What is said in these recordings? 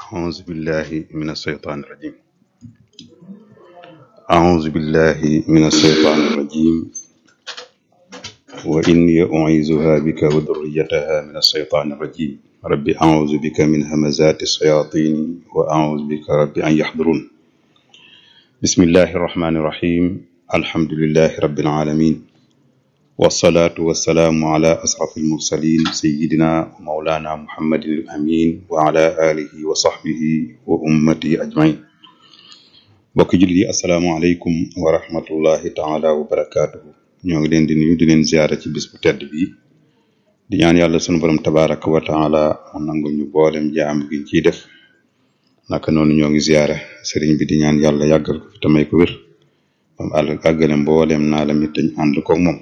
أعوذ بالله من الشيطان الرجيم أعوذ بالله من الشيطان الرجيم وإني أعيذها بك وذريتها من الشيطان الرجيم رب أعوذ بك من همزات الشياطين وأعوذ بك رب أن يحضرون بسم الله الرحمن الرحيم الحمد لله رب العالمين والصلاة والسلام على أشرف المرسلين سيدنا ومولانا محمد الأمين وعلى آله وصحبه وأمته أجمعين mbokk jullit yi asalaamaaleykum wa rahmatullahi taala wa barakaatuhu ñoo ngi leen di nuyu di leen ziyaara ci bis bu tedd bi di ñaan yàlla sunu borom tabaraka wa taala mu nangu ñu boolem jaam giñ ciy def naka noonu ñoo ngi ziyaara sëriñ bi di ñaan yàlla yàggal ko fi tamay ko wér bam àll àggale mboolem naa la mit dañ ànd koog moom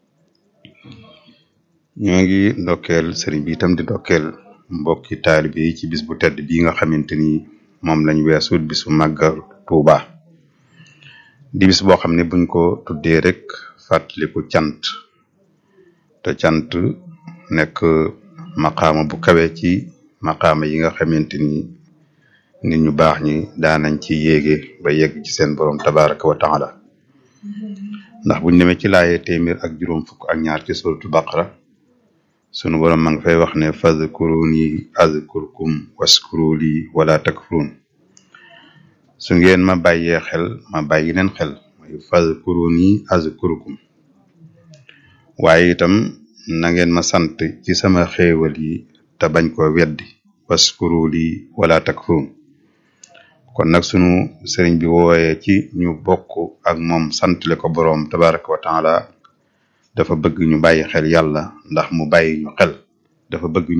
ñoo ngi ndokkeel sëriñ bi itam di ndokkeel mbokki taalibe yi ci bis bu tedd bii nga xamante ni moom lañ weesu bisu màggal Tuuba di bis boo xam ne buñ ko tuddee rek fàttaliku cant te cant nekk maqaama bu kawe ci maqaama yi nga xamante ni nit ñu baax ñi daanañ ci yéege ba yegg ci seen borom tabaraka wa taala ndax buñ demee ci laaye téeméer ak juróom fukk ak ñaar ci suratu baqara sunu borom ma nga fay wax ne fadkuruni azkurkum waskuru li wala takfurun su ngeen ma bàyyee xel ma bàyyi leen xel mooy fadkuruni azkurkum waaye itam na ngeen ma sant ci sama xéewal yi te bañ ko weddi waskuru li wala takfurun kon nag sunu sëriñ bi wooyee ci ñu bokk ak moom santle ko boroom tabaraka wa taala dafa bëgg ñu bàyyi xel yàlla ndax mu bàyyi ñu xel dafa bëgg